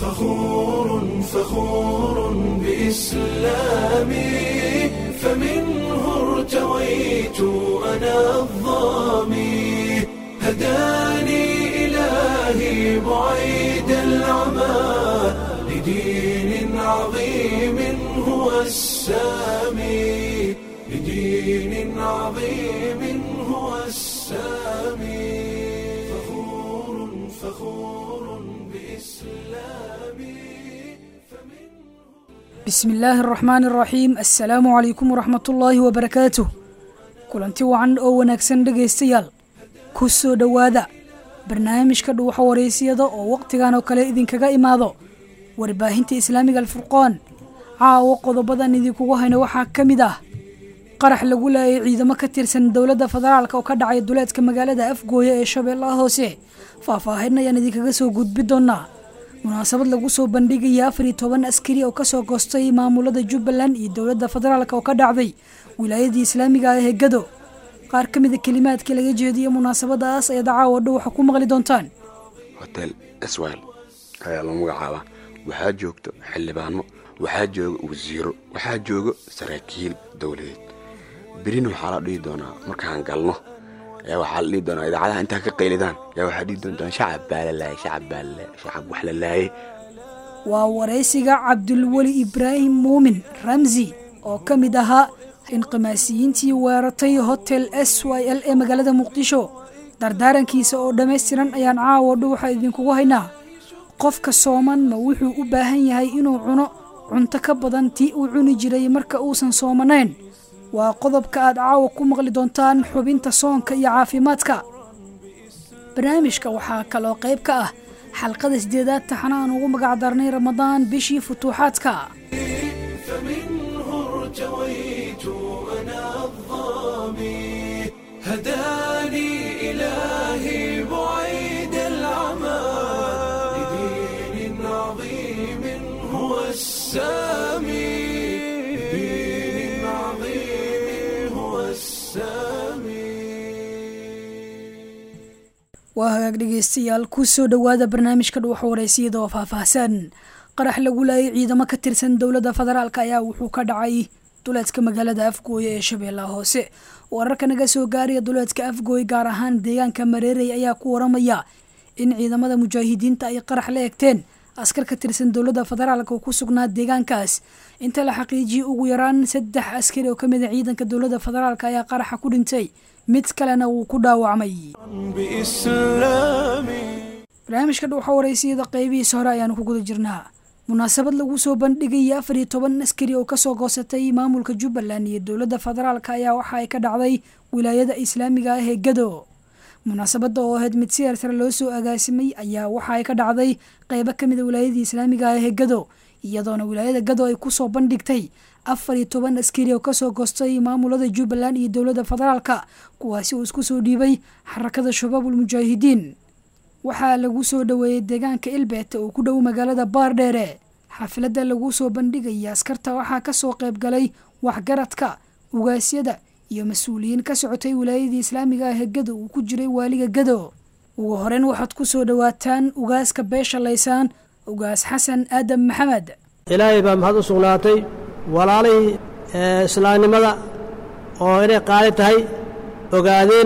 فخور فخور بإسلامي فمنه ارتويت أنا الظامي هداني إلهي بعيد العمى لدين عظيم هو السامي لدين عظيم هو السامي فخور فخور بإسلامي bismi illaahi araxmaani araxiim assalaamu calaykum waraxmatullaahi wabarakaatuh kulanti wacan oo wanaagsan dhegaystayaal ku soo dhowaada barnaamijka dhuuxa wareysiyada oo wakhtigan oo kale idinkaga imaado warbaahinta islaamiga alfurqoon caawo qodobadan idinkugu hayno waxaa ka mid ah qarax lagu laayay ciidamo ka tirsan dowladda federaalk oo ka dhacay duleedka magaalada afgooye ee shabeellaha hoose faahfaahin ayaan idinkaga soo gudbi doonaa munaasabad lagu soo bandhigaya afar iyo toban askari oo kasoo goostay maamulada jubbaland iyo dowladda federaalk oo ka dhacday wilaayadii islaamiga ah ee gado qaar ka mida kelimaadkii laga jeediyo munaasabadaas ayaad caawa dhuwaxa ku maqli doontaan hotel swil ayaa loo magacaabaa waxaa joogto xildhibaano waxaa jooga wasiiro waxaa joogo saraakiil dowladeed berina waxaa la dhihi doonaa markaan galno ayaa waxaa la dhihi doonaa idaacadaha intaa ka qaylidaan ayaa waxaa dhihi doontaan shacab baa la laayay shacab baa la laayay shacab wax la laayay waa waraysiga cabdulweli ibraahim muumin ramsi oo ka mid ahaa inqimaasiyiintii weeratay hotel s y l ee magaalada muqdisho dardaarankiisa oo dhammaystiran ayaan caawa dhuwaxa idinkugu haynaa qofka sooman ma wuxuu u baahan yahay inuu cuno cunto ka badan tii uu cuni jiray marka uusan soomanayn waa qodobka aad caawa ku maqli doontaan xubinta soonka iyo caafimaadka barnaamijka waxaa kaloo qayb ka ah xalqada sideedaad taxana aan ugu magac darnay ramadaan bishii futuuxaadka فمنه ارتويت أنا الظامي هداني إلهي بعيد العمى لدين عظيم هو السامي لدين عظيم هو السامي waa hagaag dhegaystayaal ku soo dhowaada barnaamijka dhuuxa wareysiyada oo faahfaahsan qarax lagu laayay ciidamo ka tirsan dowladda federaalk ayaa wuxuu ka dhacay duleedka magaalada afgooye ee shabeellaha hoose wararka naga soo gaaraya duleedka afgooye gaar ahaan deegaanka mareerey ayaa ku waramaya in ciidamada mujaahidiinta ay qarax la egteen askar ka tirsan dowladda federaalk oo ku sugnaa deegaankaas inta la xaqiijiyey ugu yaraan saddex askari oo kamid a ciidanka dowladda federaalk ayaa qaraxa ku dhintay mid kalena wuu ku dhaawacmay بإسلامي barnaamijka dhuuxa wareysiyada qeybihiisa hore ayaanu ku guda jirnaa munaasabad lagu soo bandhigaya afar iyo toban askari oo kasoo goosatay maamulka jubbaland iyo dowladda federaalk ayaa waxa ay ka dhacday wilaayada islaamiga ah ee gado munaasabada oo ahayd mid si hersare loo soo agaasimay ayaa waxa ay ka dhacday qeybo kamid a wilaayadii islaamiga ah ee gado iyadoona wilaayada gado ay kusoo bandhigtay afar iyo toban askari oo kasoo goostay maamulada jubbaland iyo dowladda federaalka kuwaasi uu isku soo dhiibay xarakada shabaabul mujaahidiin waxaa lagu soo dhoweeyey deegaanka ilbeete oo ku dhow magaalada baardheere xafladda lagu soo bandhigaya askarta waxaa kasoo qayb galay waxgaradka ugaasyada iyo mas-uuliyiin ka socotay wilaayadii islaamiga ah ee gado uu ku jiray waaliga gado ugu horeyn waxaad ku soo dhowaataan ugaaska beesha laysaan ugaas xasan aadam maxamed ilaahay baa mahad u sugnaatay walaalihii ee islaamnimada oo inay qaali tahay ogaadeen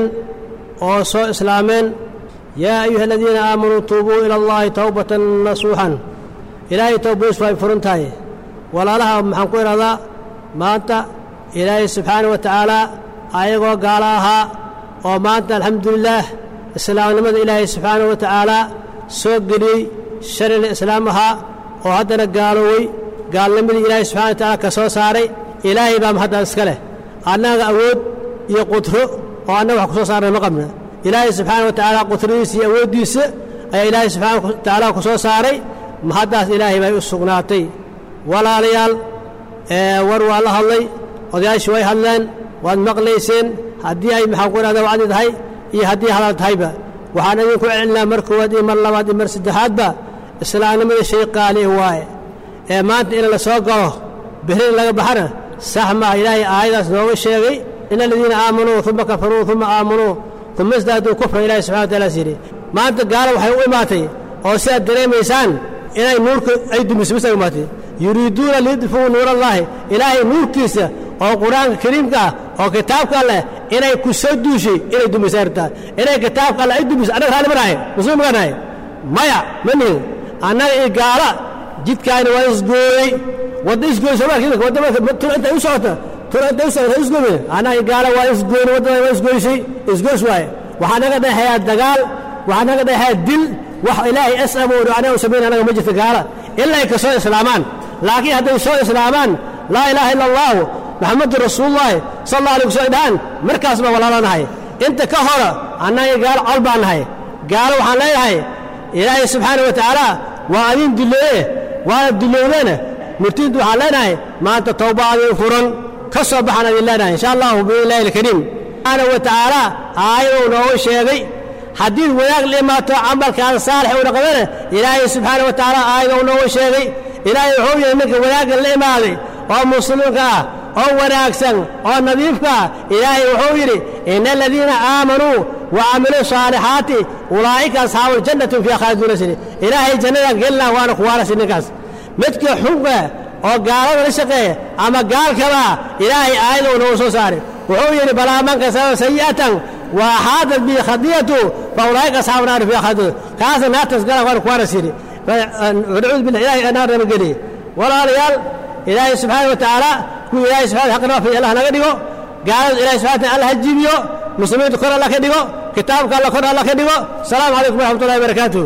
oo soo islaameen yaa ayuha aladiina aamanuu tuubuu ila allaahi towbatan nasuuxan ilaahay towbadiisu ay furan tahay walaalaha maxaan ku idhahdaa maanta ilaahay subxaana wa tacaala ayagoo gaalo ahaa oo maanta alxamdulilaah islaamnimada ilaahay subxaana wa tacaala soo geliyey sharila islaam ahaa oo haddana gaaloowey gaalnimadii ilaahay subxana wa tacaala ka soo saaray ilaahay baa mahaddan iska leh annaga awood iyo qudro oo annaga wax ku soo saarnay ma qabna ilaahay subxaana wa tacaala qudradiisa iyo awooddiisa ayaa ilaahay subxaana wa tacaala ku soo saaray mahaddaas ilaahay bay u sugnaatay walaalayaal ee war waa la hadlay odayaashii way hadleen waad maqlayseen haddii ay maxaan ku idhahda wacdi tahay iyo haddii hadal tahayba waxaan idinku celinaa mar koowaad iyo mar labaad iyo mar saddexaadba islaamnimada shay qaali waaye ee maanta in la soo galo bihrin laga baxana sax maaha ilaahay aayadaas nooga sheegay in aladiina aamanuu uma kafaruu uma aamanuu uma isdaaduu kufra ilahi subxana wa taala yidhi maanta gaalo waxay u imaatay oo sidaad dareemaysaan inay nuurka ay dumiso bis ay umaatay yuriiduuna liyudfuu nuur allaahi ilaahay nuurkiisa oo qur-aanka kariimka ah oo kitaabka alleh inay ku soo duushay inay dumisay rabtaa inay kitaabka alleh ay dumiso annaga raalli ma nahay muslim ma nahay maya ma nihin annaga iyo gaala jidkaani waa isgooyey wadda isgooyey soomaalka wadda marka tur intay u socota tur intay u socota isgooyey annaga iyo gaala waa isgooyey waddada waa isgooysay isgoys waaye waxaa naga dhexeeyaa dagaal waxaa naga dhexeeyaa dil wax ilaahay as abuuro anaga u samayn anaga ma jirta gaala ilaa ay ka soo islaamaan laakiin hadday soo islaamaan laa ilaaha illa allaahu maxamedun rasuulullaahi sal alla alay kusoo dhahaan markaas baan walaalanahay inta ka hora annaga gaalo col baan nahay gaalo waxaan leeyahay ilaahay subxaana wa tacaala waa adin duleeye waana dulowdeena murtiintu waxaan leenahay maanta towba adin furan ka soo baxaan adin leenahay insha allahu biidnillahi alkariim subxaana wa tacaala aayadou noogu sheegay haddii wanaag la imaato camalkaada saalix u dhaqdana ilaahay subxaana wa tacaala aayadou noogu sheegay ilaahay wuxuu yahay ninka wanaagga la imaaday oo muslimka ah oo wanaagsan oo nadiifka ah ilaahay wuxuu yidhi ina aladiina aamanuu wa camiluu saalixaati ulaa'ika asxaabu ljannatin fiiha khaaliduuna sini ilaahay jannadan gelinaa waana kuwaanasi ninkaas midka xunka oo gaalada la shaqeeya ama gaalkaba ilaahay aayadou noogu soo saaray wuxuu yidhi balaa man kasaba sayi'atan wa axaadat bihi khadiyatu fa ulaa'ika asxaabu naari fiiha khaaliduuna kaasa naartaas galan waana kuwaanas yidhi nacuudu billah ilahay naar nama geliye walaalayaal ilaahay subxaana wa tacaala kuwa ilaahay subxana xaqna waafiya allah naga dhigo gaalada ilahay subxana taala allah ha jibiyo muslimiinta kor allah ka dhigo kitaabka allah kor allah ka dhigo asalaamu calaykum waraxmatullahi wabarakaatuh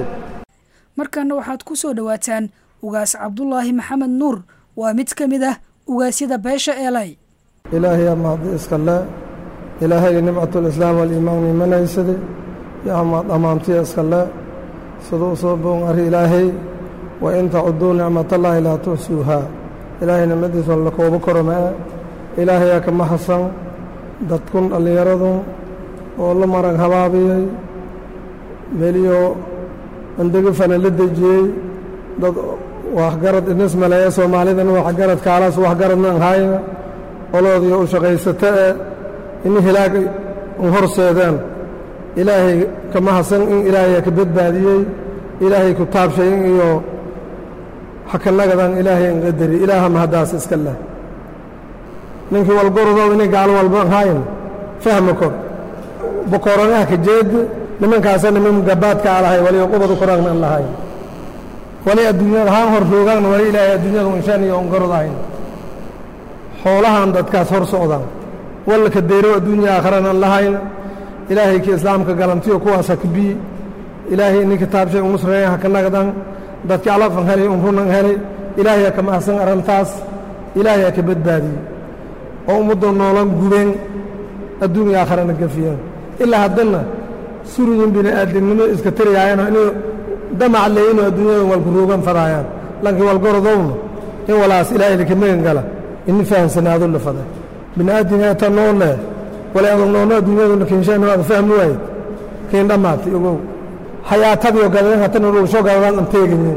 markana waxaad ku soo dhowaataan ugaas cabdulaahi maxamed nuur waa mid ka mid ah ugaasyada beesha eelay ilaahay amaadi iska le ilaahayga nimcatulislaam waliimaan imanaysaday yo amaad ammaantiya iska le siduu soo boon arri ilaahay wa in tacuduu nicmatallaahi laa tuxsuuhaa ilaahay nicmadiisa la koobo karo maa ilaahayaa kama hasan dadkun dhallinyaradun oo la marag habaabiyey meliyo andegafana la dejiyey dad waxgarad inis maleeya soomaalidan waxgarad kaalaas waxgaradna anhaayna oloodiyo u shaqaysata ee ini hilaag un horseedeen ilaahay kama hasan in ilaahayaa ka badbaadiyey ilaahay ku taabshayin iyo xakanagadan ilaahay an qadari ilaaha mahaddaas iska leh ninkii walgorodooda inay gaalo walba anhaayin fahma kor bokoranaha ka jeed nimankaasa niman gabaadka alahay waliyo qubadu koraagna an lahayn wali adduunyada haan hor roogaagna wali ilaahay adduunyada inshaan iyo ongarod ahayn xoolahan dadkaas hor socdaan walla ka deyrow adduunya aakharana an lahayn ilaahay ki islaamka galantiyo kuwaas ha kabiyi ilaahay ini kitaabshay umusreeya ha ka nagdan dadki alafan helay un runan helay ilaahay ha ka mahadsan arrintaas ilaahay ha ka badbaadiyey oo ummadda noolan gubeen adduunya aakharana gafiyeen ilaa haddana suriyin bini'aadamnimo iska tariyaayano inuu damac leeyinoo adduunyada walkuroogan fadaayaan lankii walgorodowna in walaas ilaahay laka megan gala ini fahamsanaado la faday bini'aadinata noo leh wala adag noolno adduunyaduna kinshaano aad fahmi waayed kiin dhammaatay ogow hayaatadiyo gadeen hatana soo gadadaan an teegayin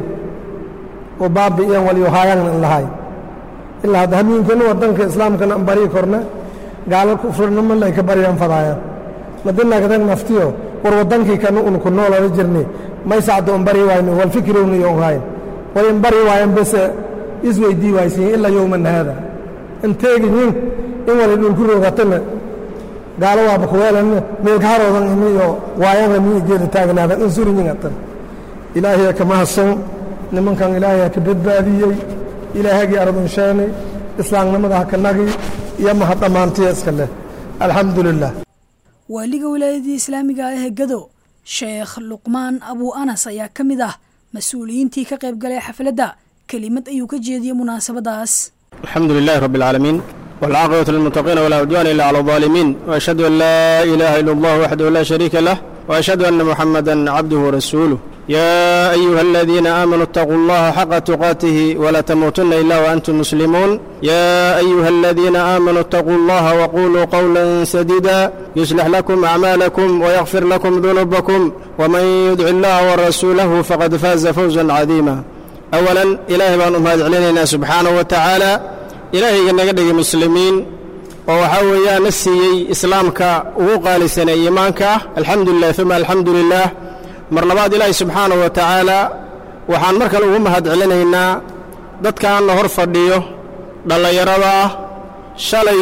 oo baabi'iyan waliyo haayagna an lahay ilaa hadda hamiinkana waddanka islaamkana an barii korna gaala kufrinimo lay ka baryaan fadaayaan madinagadan naftiyo war waddankii kana un ku noolala jirnay maysacdo an bari waayno wal fikirowna iyo hayn wal in bari waayan bese isweydii waaysiin ilaa yowman haada an teegayin in wali dhulku roogatana gaalo waaba kuweelan meelkaharoodan imi iyo waayanla mi geeda taagnaadan in surinyingatan ilaahay kama hasan nimankan ilaahay ka badbaadiyey ilaahagii ardun sheenay islaamnimada ha ka nagi iyo maha dhammaantiya iska leh alxamdu lilah waaliga wilaayadii islaamiga ah ee gado sheekh luqmaan abuu anas ayaa ka mid ah mas-uuliyiintii ka qayb galay xafladda kelimad ayuu ka jeediyey munaasabadaas الحمد لله رب العالمين والعاقبة للمتقين ولا عدوان إلا على الظالمين وأشهد أن لا إله إلا الله وحده لا شريك له وأشهد أن محمدا عبده ورسوله يا أيها الذين آمنوا اتقوا الله حق تقاته ولا تموتن إلا وأنتم مسلمون يا أيها الذين آمنوا اتقوا الله وقولوا قولا سديدا يصلح لكم أعمالكم ويغفر لكم ذنوبكم ومن يدع الله ورسوله فقد فاز فوزا عظيما أولا إلهي بأن أمهد علينا سبحانه وتعالى إلهي naga dhigay muslimiin oo waxaa weeyaan na siiyey islaamka ugu qaalisanay iimaanka ah alxamdu lilah uma alxamdu lilah mar labaad ilaahi subxaanahu wa tacaala waxaan mar kale ugu mahad celinaynaa dadkaanna hor fadhiyo dhallinyarada ah shalay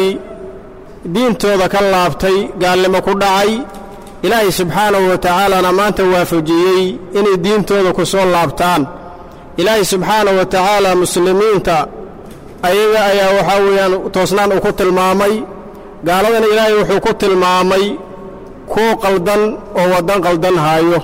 diintooda ka laabtay gaalnimo ku dhacay ilaahay subxaanahu wa tacaalana maanta waafajiyey inay diintooda ku soo laabtaan ilaahay subxaanahu wa tacaala muslimiinta ayaga ayaa waxaa weeyaan toosnaan uu ku tilmaamay gaaladana ilaahay wuxuu ku tilmaamay kuwo qaldan oo waddan qaldan haayo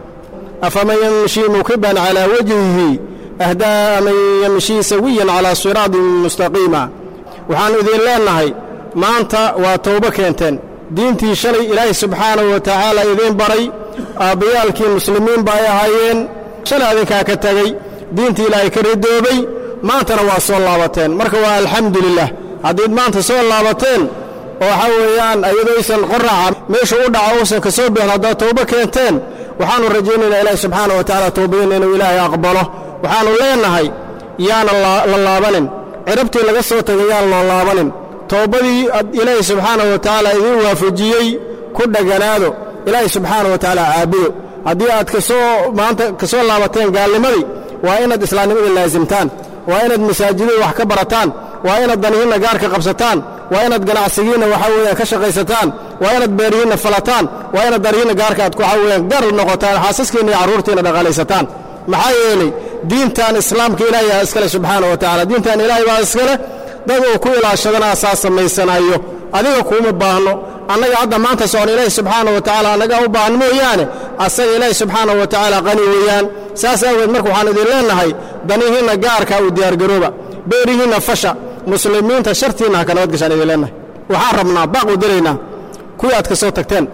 afaman yamshii mukiban calaa wajhihi ahdaa man yamshii sawiyan calaa siraatin mustaqiima waxaannu idin leennahay maanta waa towbo keenteen diintii shalay ilaahay subxaanahu wa tacaala idiin baray aabbayaalkii muslimiinba ay ahaayeen shalay adinkaa ka tegey diintii ilaahay ka ridoobay maantana waa soo laabateen marka waa alxamdu lilah haddiid maanta soo laabateen oo waxaa weeyaan ayadooysan qoraca meeshu u dhaco uusan ka soo bixin haddaad towbo keenteen waxaannu rajaynaynaa ilaahi subxaana wa tacaala towbadiinna inuu ilaahay aqbalo waxaannu leennahay yaana la laabanin cirabtii laga soo tegay yaan loo laabanin towbadii ilaahay subxaanahu wa tacaala idiin waafajiyey ku dheganaado ilaahay subxaana wa tacaala caabudo haddii aad kasoo maanta ka soo laabateen gaalnimadii waa inaad islaamnimadii laasimtaan waa inaad masaajidada wax ka barataan waa inaad danihiinna gaarka qabsataan waa inaad ganacsigiinna waxaa weeyaan ka shaqaysataan waa inaad beerihiinna falataan waa inaad darihiinna gaarka aad waxaa weeyaan gar noqotaan xaasaskiinna iyo carruurtiinna dhaqaalaysataan maxaa yeelay diintan islaamka ilaahay aa iskale subxaana wa tacala diintan ilaahay baa iskale dad uu ku ilaashadana asaa samaysanayo adiga kuuma baahno annaga hadda maanta socon ilaahi subxaana wa tacaala annagaa u baahan mooyaane asaga ilaahi subxaana wa tacaala qani weeyaan saas aageed marka waxaan idin leennahay danihiinna gaarka u diyaargarooba beerihiinna fasha muslimiinta shartiinna ha ka nabad gashaan idin leennahay waxaan rabnaa baaq u diraynaa kuwii aad ka soo tagteen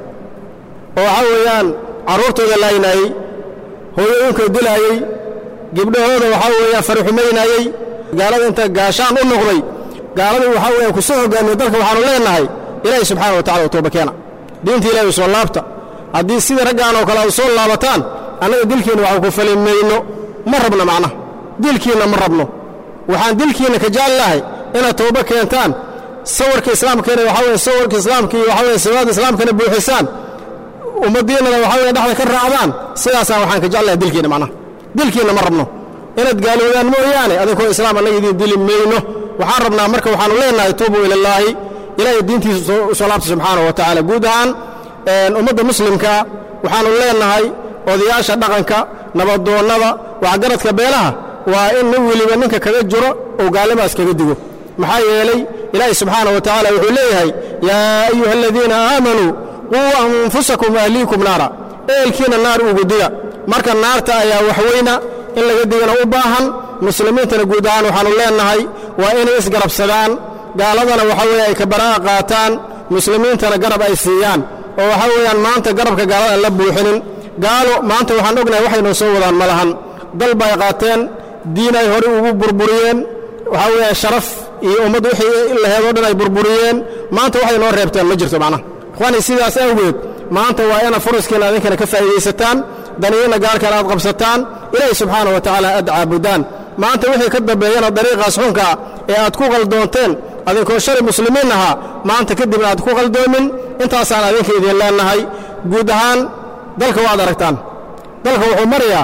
oo waxaa weeyaan carruurtooda laaynaayey hooyooyinkoo dilaayey gibdhahooda waxaa weeyaan farixumaynaayey gaalada inta gaashaan u noqday gaaladii waxaa weeyaan ku soo hogaamiye dalka waxaannu leennahay ilaahay subxaana wa tacala u tooba keena diinta ilahay u soo laabta haddii sidii raggaan oo kale aad soo laabataan annaga dilkiinna waxaan ku fali mayno ma rabno macnaha dilkiinna ma rabno waxaan dilkiinna ka jecel inaad tooba keentaan sawirka islaamkeena waxaa weye sawirka islaamka iyo waxaa weye sawaada islaamkana buuxisaan ummaddiinnana waxaa weye dhexda ka raacdaan sidaasaan waxaan ka jeclahay dilkiinna macnaha dilkiinna ma rabno inaad gaaloodaan mooyaane adinkoo islaam annaga idiin dili mayno waxaan rabnaa marka waxaannu leennahay tuubuu ilallaahi ilaahay diintiisa u soo laabta subxaana wa tacaala guud ahaan ummadda muslimka waxaannu leennahay odayaasha dhaqanka nabadoonnada waxgaradka beelaha waa in nin weliba ninka kaga jiro ou gaallimaas kaga digo maxaa yeelay ilaahay subxaana wa tacaala wuxuu leeyahay yaa ayuha aladiina aamanuu quu anfusakum ahliikum naara eelkiina naar ugu diga marka naarta ayaa waxweyna in laga digana u baahan muslimiintana guud ahaan waxaannu leennahay waa inay isgarabsadaan gaaladana waxaa weeye ay kabaraa'a qaataan muslimiintana garab ay siiyaan oo waxaa weeyaan maanta garabka gaalada aan la buuxinin gaalo maanta waxaan ognahay waxay noo soo wadaan ma lahan dal bay qaateen diin ay horey ugu burburiyeen waxaa weeyaan sharaf iyo ummad wixii laheedoo dhan ay burburiyeen maanta waxay noo reebteen ma jirto macnaha ikhwaani sidaas awgeed maanta waa inaad furaskiina adinkana ka faa'iidaysataan daniyiinna gaarkana aad qabsataan ilaahay subxaana wa tacaala aad caabudaan maanta wixii ka dambeeyana dariiqaas xunkaa ee aad ku qaldoonteen adinkoo shalay muslimiin ahaa maanta kadibna aad ku qaldoomin intaasaan adinka idin leennahay guud ahaan dalka waad aragtaan dalka wuxuu marayaa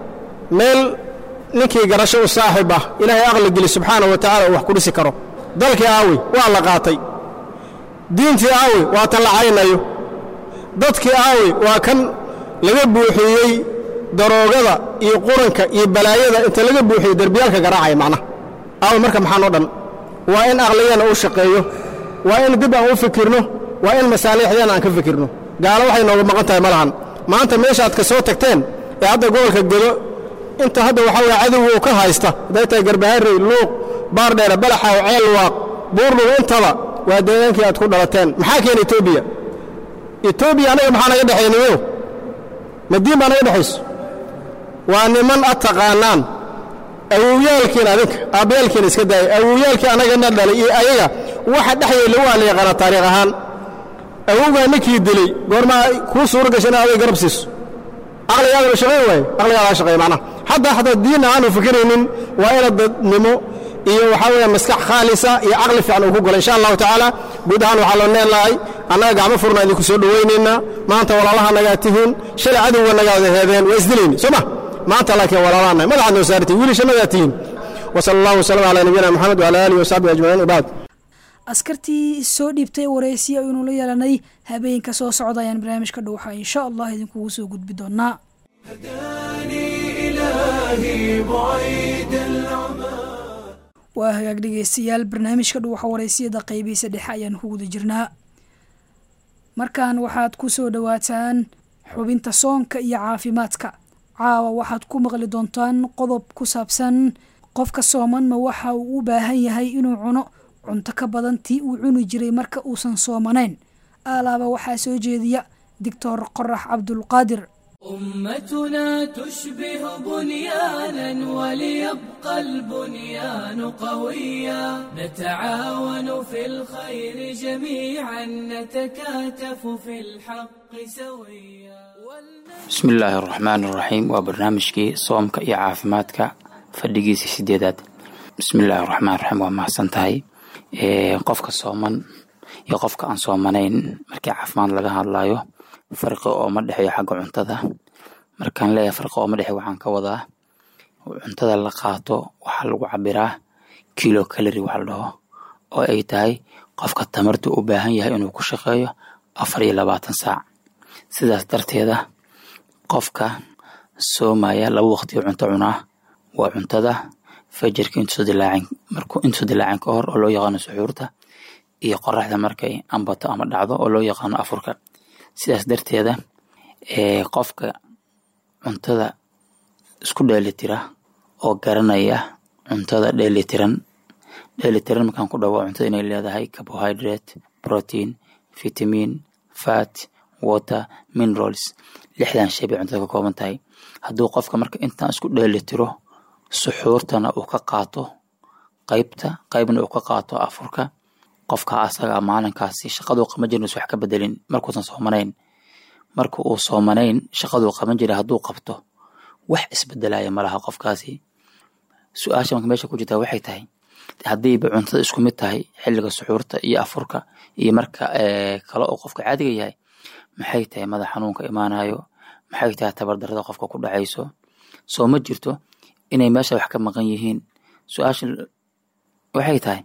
meel ninkii garasho u saaxiib ah ilaahay aqli geli subxaana wa tacala uu wax ku dhisi karo dalkii aawi waa la qaatay diintii aawi waa tan la caynayo dadkii aawi waa kan laga buuxiyey daroogada iyo quranka iyo balaayada inta laga buuxiyey derbiyaalka garaacaya macnaha aawi marka maxaan o dhan waa in aqligeenna uu shaqeeyo waa in dib aan u fikirno waa in masaaliixdeenna aan ka fikirno gaalo waxay nooga maqan tahay ma lahan maanta meeshaaad ka soo tagteen ee hadda gobolka gedo inta hadda waxaa weye cadowga uu ka haysta hadday tahay garbaharey luuq baardheere balaxaw ceelwaaq buurlugu intaba waa deegaankii aad ku dhalateen maxaa keena etoobiya etoobiya anaga maxaa naga dhexaynayo madiin baa naga dhexayso waa niman ad taqaanaan awowyaalkiina adinka aabayaalkiina iska daayay awowyaalkii annagana dhalay iyo ayaga waxa dhexyeela waa la yaqaanaa taariikh ahaan awowgaa ninkii dilay goormaa kuu suura gashay inaad aday garab siiso aqligaadaba shaqayn waaye aqligaadaa shaqeeya macnaha xataa xataa diin aanu fikiraynin waa ina dadnimo iyo waxaa weeye maskax khaalisa iyo caqli fiican uu ku galo insha allahu tacaala guud ahaan waxaa loo neenlahay annaga gacmo furna idinku soo dhowaynaynaa maanta walaalaha nagaa tihiin shalay cadowga nagaada heedeen waa isdilayni soo ma maanta laakiin walaalaanahay madaxaad noo saartiin wiilashanadaa tihiin wasala allahu wasalam calaa nabiyina maxamed wacala aalihi wasaxbihi ajmaciin wabacd askartii soo dhiibtay waraysiya aynu la yeelanay habeenka soo socda ayaan barnaamijka dhuuxa insha allah idinkugu soo gudbi doonaa هداني إلهي بعيد العمى waa hagaag dhegeystayaal barnaamijka dhuuxa waraysiyada qeybihiisa dhexe ayaan ku guda jirnaa markan waxaad ku soo dhowaataan xubinta soonka iyo caafimaadka caawa waxaad ku maqli doontaan qodob ku saabsan qofka sooman ma waxa uu u baahan yahay inuu cuno cunto ka badan tii uu cuni jiray marka uusan soomanayn alaaba waxaa soo jeediya doctor qorax cabdulqaadir أمتنا تشبه بنيانا وليبقى البنيان قويا نتعاون في الخير جميعا نتكاتف في الحق سويا bismi illaahi araxmaan araxiim waa barnaamijkii soomka iyo caafimaadka fadhigiisa sideedaad bismi illaahi araxmaan raxiim waa mahadsan tahay qofka sooman iyo qofka aan soomanayn markii caafimaad laga hadlayo farqi ooma dhexeeyo xagga cuntada markaan leeyahay farqi ooma dhexeeyo waxaan ka wadaa cuntada la qaato waxaa lagu cabiraa kilo kalori waxa la dhaho oo ay tahay qofka tamarta u baahan yahay inuu ku shaqeeyo afar iyo labaatan saac sidaas darteeda qofka soomaya laba waqtiyo cunto cunaa waa cuntada fajarka intuusa dilaacin markuu intuusa dilaacin ka hor oo loo yaqaano suxuurta iyo qoraxda markay ambato ama dhacdo oo loo yaqaano afurka sidaas darteeda qofka cuntada isku dheelitira oo garanaya cuntada dheelitiran dheelitiran markaan ku dhawo cuntada inay leedahay carbohydrate protein vitamin fat water minerals lixdan shay bay cuntada ka kooban tahay hadduu qofka marka intaan isku dheelitiro suxuurtana uu ka qaato qaybta qaybna uu ka qaato afurka qofka asaga maalinkaasi shaqaduu qaban jirin wax ka bedelin markuusan soomanayn marka uu soomanayn shaqaduu qaban jiray hadduu qabto wax isbedelaya malaha qofkaasi su-aasha marka meesha ku jirtaa waxay tahay haddiiba cuntada isku mid tahay xilliga suxuurta iyo afurka iyo marka kale oo qofka caadiga yahay maxay tahay madax xanuunka imaanayo maxay tahay tabardarada qofka ku dhacayso soo ma jirto inay meesha wax ka maqan yihiin su-aasha waxay tahay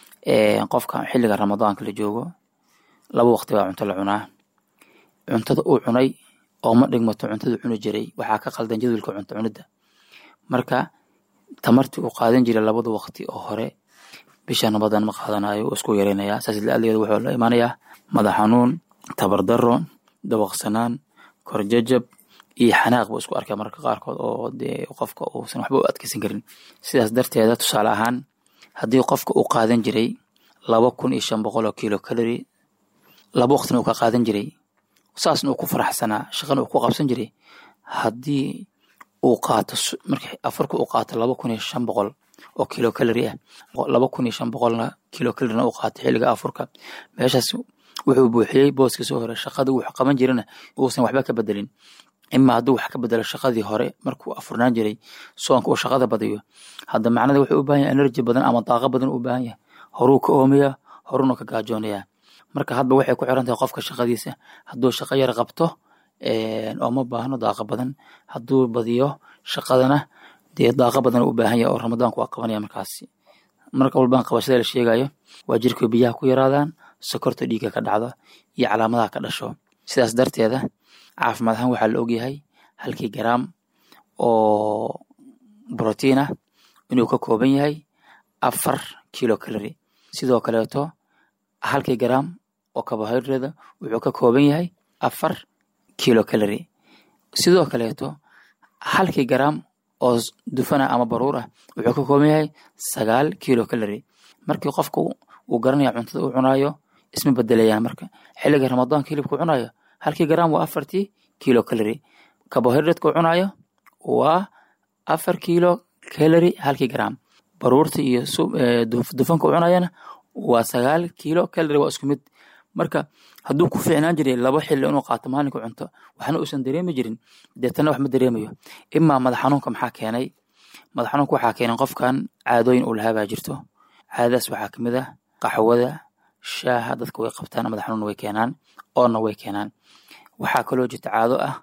qofka xilliga ramadaanka la joogo laba waqti baa cunto la cunaa cuntada uu cunay oo ma dhigmato cuntada cuni jiray waxaa ka qaldan jadwalka cunto cunida marka tamartii uu qaadan jiray labada waqti oo hore bisha ramadan ma qaadanayo uu isku yareynayaa saas la-aadeeda wuxuu la imaanayaa madax xanuun tabardaro dabaqsanaan korjajab iyo xanaaq buu isku arkaya mararka qaarkood oo dee qofka uusan waxba u adkeysan karin sidaas darteeda tusaale ahaan haddii qofka uu qaadan jiray laba kun iyo shan boqol oo kilo kalori laba waqtina uu ka qaadan jiray saasna uu ku faraxsanaa shaqana uu ku qabsan jiray haddii uu qaato marka afarka uu qaato laba kun iyo shan boqol oo kilo kalori ah laba kun iyo shan boqolna kilo kalorina uu qaato xilliga afurka meeshaas wuxuu buuxiyey booskii soo hore shaqadii wuxuu qaban jirana uusan waxba ka bedelin ima hadduu wax ka bedelo shaqadii hore markuu afurnaan jiray soonka uu shaqada badiyo hadda macnada wuxuu u baahan yahay energy badan ama daaqo badan u baahan yahay horuu ka oomaya horuna ka gaajoonayaa marka hadba waxay ku xiran tahay qofka shaqadiisa hadduu shaqo yar qabto oo ma baahno daaqo badan hadduu badiyo shaqadana dee daaqo badan u baahan yahay oo ramadaanku waa qabanaya markaasi marka walbaan qabashada la sheegayo waa jirka biyaha ku yaraadaan sokorta dhiigga ka dhacdo iyo calaamadaha ka dhasho sidaas darteeda caafimaad ahaan waxaa la ogyahay halkii garaam oo brotiin ah inuu ka kooban yahay afar kilo kalori sidoo kaleeto halkii garaam oo carbohydrate wuxuu ka kooban yahay afar kilo kalori sidoo kaleeto halkii garaam oo dufana ama baruur ah wuxuu ka kooban yahay sagaal kilo kalori markii qofka uu garanaya cuntada uu cunaayo isma bedelayaan marka xilliga ramadaanka hilibka cunayo halkii garaam waa afartii kilo kalori carbohydratka uu cunayo waa afar kilo kalori halkii garaam baruurta iyo dufanka uu cunayana waa sagaal kilo kalori waa isku mid marka hadduu ku fiicnaan jiray laba xilli inuu qaato maalinka cunto waxna uusan dareemi jirin deetana wax ma dareemayo imaa madax xanuunka maxaa keenay madax xanuunka waxaa keenay qofkan caadooyin uu lahaa baa jirto caadadaas waxaa kamid ah qaxwada shaaha dadka way qabtaan madax xanuun way keenaan oonna way keenaan waxaa kaloo jirta caado ah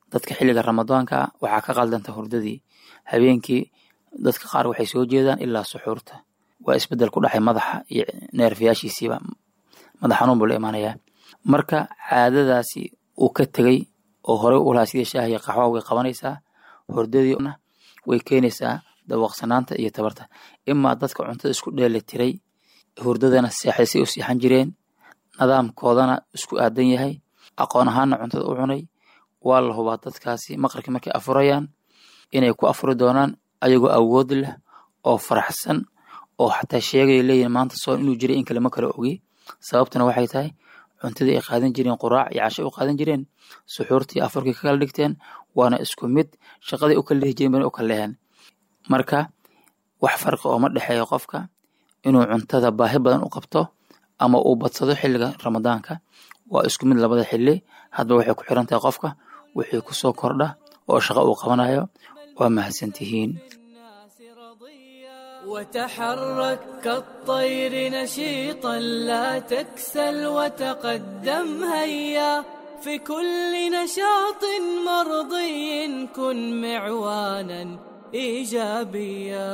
dadka xilliga ramadaanka waxaa ka qaldanta hurdadii habeenkii dadka qaar waxay soo jeedaan ilaa suxuurta waa isbedel ku dhaxay madaxa iyo neerfayaashiisiiba madax xanuun buu la imaanayaa marka caadadaasi uu ka tegey oo horey u lahaa sidii shaaha iyo qaxwa way qabanaysaa hurdadiina way keenaysaa dawaqsanaanta iyo tabarta imaa dadka cuntada isku dheeli tiray hurdadana seexday say u seexan jireen nidaamkoodana isku aadan yahay aqoon ahaana cuntada u cunay waa la hubaa dadkaasi maqribkii markay afurayaan inay ku afuri doonaan ayagoo awood leh oo faraxsan oo xataa sheegaya leeyihin maanta soon inuu jiray in kale ma kala ogi sababtuna waxay tahay cuntadii ay qaadan jireen quraac iyo casho u qaadan jireen suxuurtii afurkii ka kala dhigteen waana isku mid shaqaday u kala lehi jireen bana u kala leheen marka wax farqi ooma dhexeeyo qofka inuu cuntada baahi badan u qabto ama uu badsado xilliga ramadaanka waa isku mid labada xili hadba waxay ku xiran tahay qofka wixii kusoo kordha oo shaqo uu qabanayo waa mahadsantihiin وتحرك كالطير نشيطا لا تكسل وتقدم هيا في كل نشاط مرضي كن معوانا ايجابيا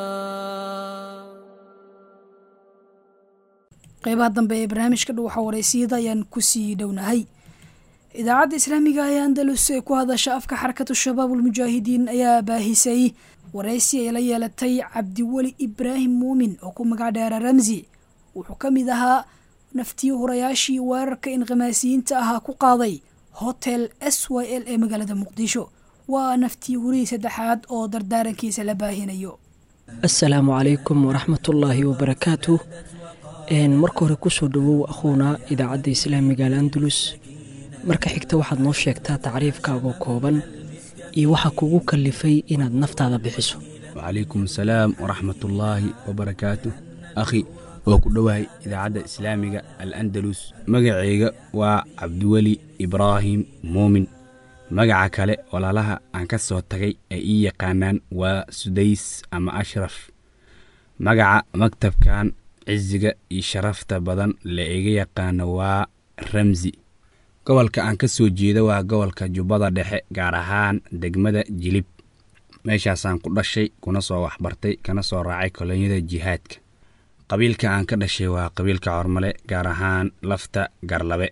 qeybaha dambe ee barnaamijka dhuwaxa wareysiyada ayaan kusii dhownahay idaacadda islaamiga ee andalus ee ku hadasha afka xarakatu shabaab ulmujaahidiin ayaa baahisay wareysi ay la yeelatay cabdiweli ibraahim muumin oo ku magac dheera ramsi wuxuu ka mid ahaa naftii hurayaashii weerarka inqimaasiyiinta ahaa ku qaaday hotel s y l ee magaalada muqdisho waa naftii hurihii saddexaad oo dardaarankiisa la baahinayo assalaamu calaykum waraxmatullaahi wabarakaatu marka hore kusoo dhowow akhuuna idaacadda islaamiga al andalus marka xigta waxaad noo sheegtaa tacriifkaagoo kooban iyo waxaa kugu kalifay inaad naftaada bixiso wacalaykum asalaam waraxmatullaahi wabarakaatu akhi oo ku dhowahay idaacadda islaamiga al andalus magacayga waa cabdiweli ibraahim muumin magaca kale walaalaha aan ka soo tagay ay ii yaqaanaan waa sudays ama ashraf magaca maktabkan cisiga iyo sharafta badan la iga yaqaano waa ramsi gobolka aan ka soo jeeda waa gobolka jubbada dhexe gaar ahaan degmada jilib meeshaasaan ku dhashay kuna soo waxbartay kana soo raacay kolonyada jihaadka qabiilka aan ka dhashay waa qabiilka cormale gaar ahaan lafta garlabe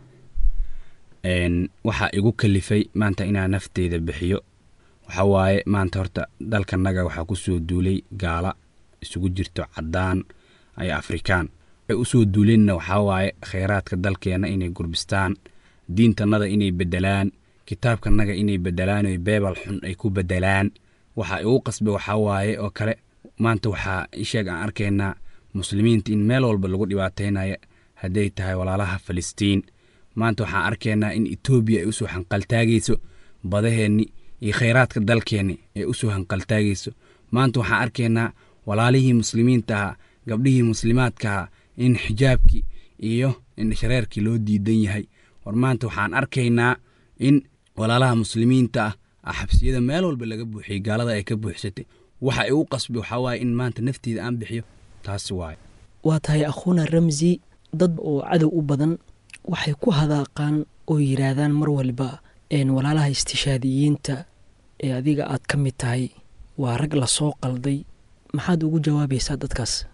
waxaa igu kalifay maanta inaan nafteyda bixiyo waxa waaye maanta horta dalkanaga waxaa ku soo duulay gaala isugu jirto caddaan iyo afrikaan waxay u soo duuleenna waxaa waaye khayraadka dalkeenna inay gurbistaan diintannada inay beddelaan kitaabkanaga inay beddelaan oy beebal xun ay ku beddelaan waxa igu qasbay waxaa waaye oo kale maanta waxaa isheeg aan arkaynaa muslimiinta in meel walba lagu dhibaataynaya hadday tahay walaalaha falistiin maanta waxaan arkaynaa in etoobiya ay usoo hanqaltaagayso badaheenni iyo khayraadka dalkeenni ay usoo hanqaltaagayso maanta waxaan arkaynaa walaalihii muslimiinta ahaa gabdhihii muslimaadkaha in xijaabkii iyo indhashareerkii loo diidan yahay war maanta waxaan arkaynaa in walaalaha muslimiinta ah xabsiyada meel walba laga buuxiyey gaalada ay ka buuxsatay waxa igu qasbay waxaa waaye in maanta nafteeda aan bixiyo taasi waaye waa tahay akhuuna ramsi dad oo cadow u badan waxay ku hadaaqaan oo yidhaahdaan mar waliba walaalaha istishaadiyiinta ee adiga aad ka mid tahay waa rag lasoo qalday maxaad ugu jawaabaysaa dadkaas